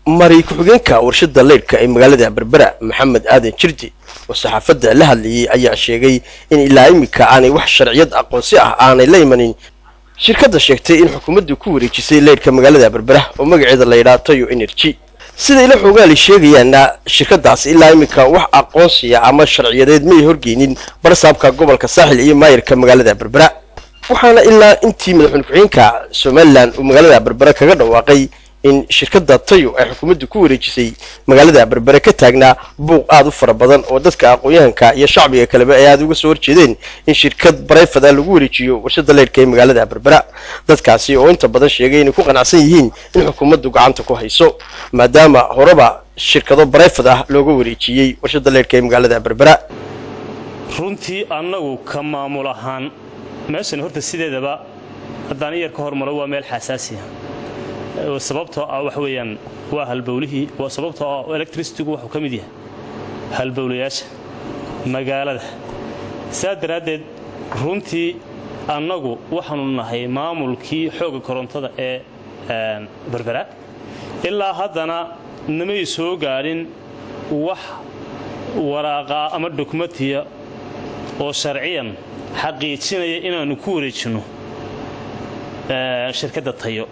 mari ku-xigeenka warshada leydhka ee magaalada berbera maxamed aadan jirdi oo saxaafadda la hadlayay ayaa sheegay in ilaa iminka aanay wax sharciyad aqoonsi ah aanay la imanin shirkadda sheegtay in xukuumaddu ku wareejisay leydhka magaalada berbera oo magaceeda la yidhaha toyo energy sida ila xoogaali sheegayaana shirkadaas ilaa iminka wax aqoonsiya ama sharciyadeed may horgeynin barsaabka gobolka saaxil iyo maayirka magaalada berbera waxaana ilaa intii madaxweyne ku-xigeenka somalilan uu magaalada berbera kaga dhawaaqay in shirkadda tayo ay xukuumaddu ku wareejisay magaalada berbere ka taagnaa buuq aada u fara badan oo dadka aqoon-yahanka iyo shacbiga kaleba ay aada uga soo horjeedeen in shirkad barayfad ah lagu wareejiyo warshada leydhka ee magaalada berbera dadkaasi oo inta badan sheegay inay ku qanacsan yihiin in xukuumaddu gacanta ku hayso maadaama horeba shirkado barayfad ah looga wareejiyey warshada leydhka ee magaalada berbera runtii annagu ka maamul ahaan meeshan horta sideedaba haddaan iyar ka hormaro waa meel xasaasiya sababtoo ah wax weeyaan waa halbowlihii sababtoo ah electricitigu wuxuu ka mid yahay halbowlayaasha magaalada saa daraaddeed runtii annagu waxaanu nahay maamulkii xoogga korontada ee berbera ilaa haddana namay soo gaadhin wax waraaqaa ama dokumentiya oo sharciyan xaqiijinaya inaannu ku wareejinno shirkadda tayo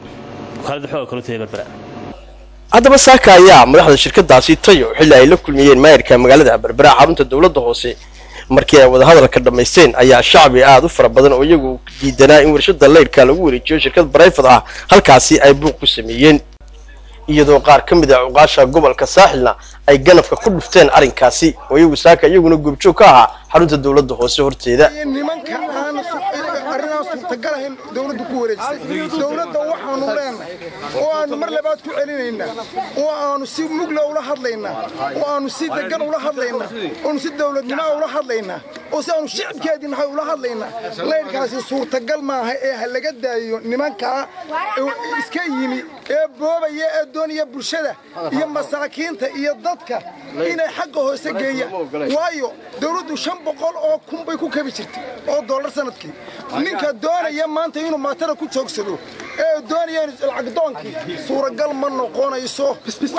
haddaba saaka ayaa madaxda shirkadaasi tayo xilli ay la kulmiyeen maayirka magaalada berbera xarunta dowladda hoose markii ay wadahadalka dhammaysteen ayaa shacbi aada u fara badan oo iyagu diidanaa in warshada leydhka lagu wareejiyo shirkad barayfad ah halkaasi ay buuq ku sameeyeen iyadoo qaar ka mid a cuqaasha gobolka saaxilna ay ganafka ku dhufteen arrinkaasi oo iyagu saaka iyaguna goobjoog ka ahaa xarunta dowladda hoose horteeda nimanka aan arrinaa suurtagalahayn dowladdu ku wareejisay dowladda waxaanu leenahay oo aanu mar labaad ku celinaynaa oo aanu si mugla ula hadlaynaa oo aanu si degan ula hadlaynaa oonu si dowladnimoa ula hadlaynaa oo si aanu shicibkeedii nahay ula hadlaynaa leydhkaasi suurtagal maaha ee ha laga daayo nimankaa iska yimi ee boobaya ee doonaya bulshada iyo masaakiinta iyo dadka inay xagga hoose geeyaan waayo dowladdu shan boqol oo kun bay ku kabi jirtay oo dollar sanadkii ninka doonaya maanta inuu maatada ku joogsado ee doonaya lacagdoonkii suuragal ma noqonayso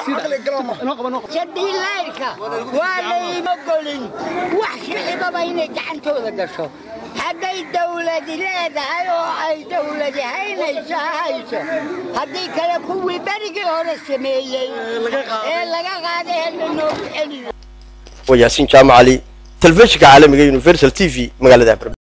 jadiilayrka waa layma golin wax shicibaba inay gacantooda gasho hadday dawladi leedahay oo ay dawladi haynayso ha hayso haddii kale kuwii berigii hore sameeyey ee laga qaaday hela noogu celiyo waa yaasiin jaamacali telefishinka caalamiga universal t v magaalada